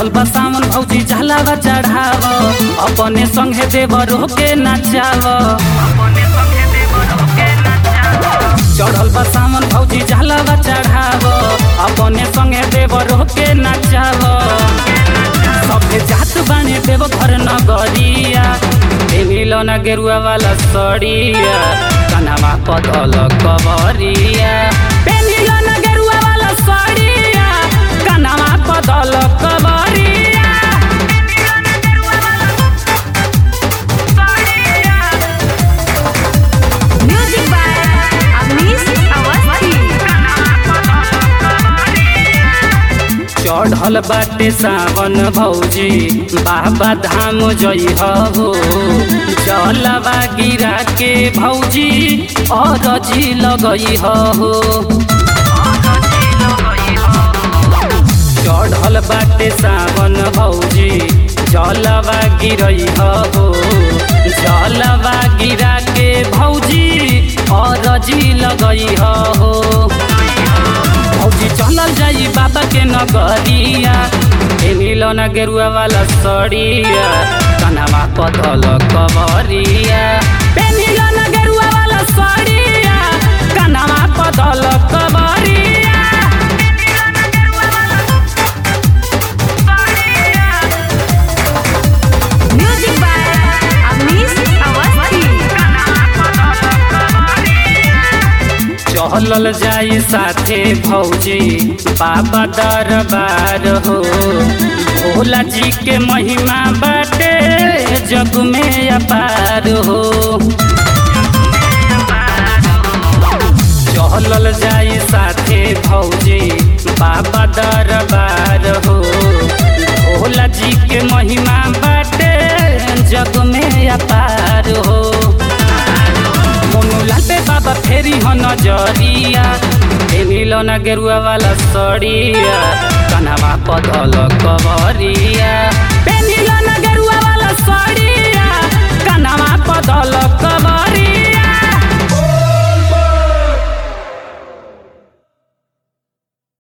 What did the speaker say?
चढ़ल बा सामन भौजी झालावा चढ़ाव अपने संगे देवर के नचाव चढ़ल बा सामन भौजी झालावा चढ़ाव अपने संगे देवर के नचाव सबके जात बाने देव घर नगरिया मिलो न गेरुआ वाला सड़िया कनवा पदल कबरिया पेनिलो न गेरुआ वाला सड़िया कनवा पदल कबरिया Music by Avnish Awasthi. चढ़ल बाटे सावन भौजी बाबा धाम जई हो जलवा गिरा के भौजी अरजी लगई हो चढ़ल बाटे सावन भौजी जलवा गिरई हो जलवा गिरा के भौजी अरजी लगई हो भौजी चलल जाई बाबा के नगरिया ए मिलो न गेरुआ वाला सड़िया कनवा पथल कबरिया ए मिलो न गेरुआ वाला सड़िया कनवा पथल कबरिया Music by Avnish Awasthi. चहलल जाई साथे भौजी बाबा दरबार हो भोला जी के महिमा बाटे जग में अपार हो चहलल जाई साथे भौजी बाबा दरबार हो भोला जी के महिमा बाटे जग में अपार हो मोनू लाटे बाबा फेरी हो नजरिया ए मिलो न गेरुआ वाला सड़िया कनवा पधल कबरिया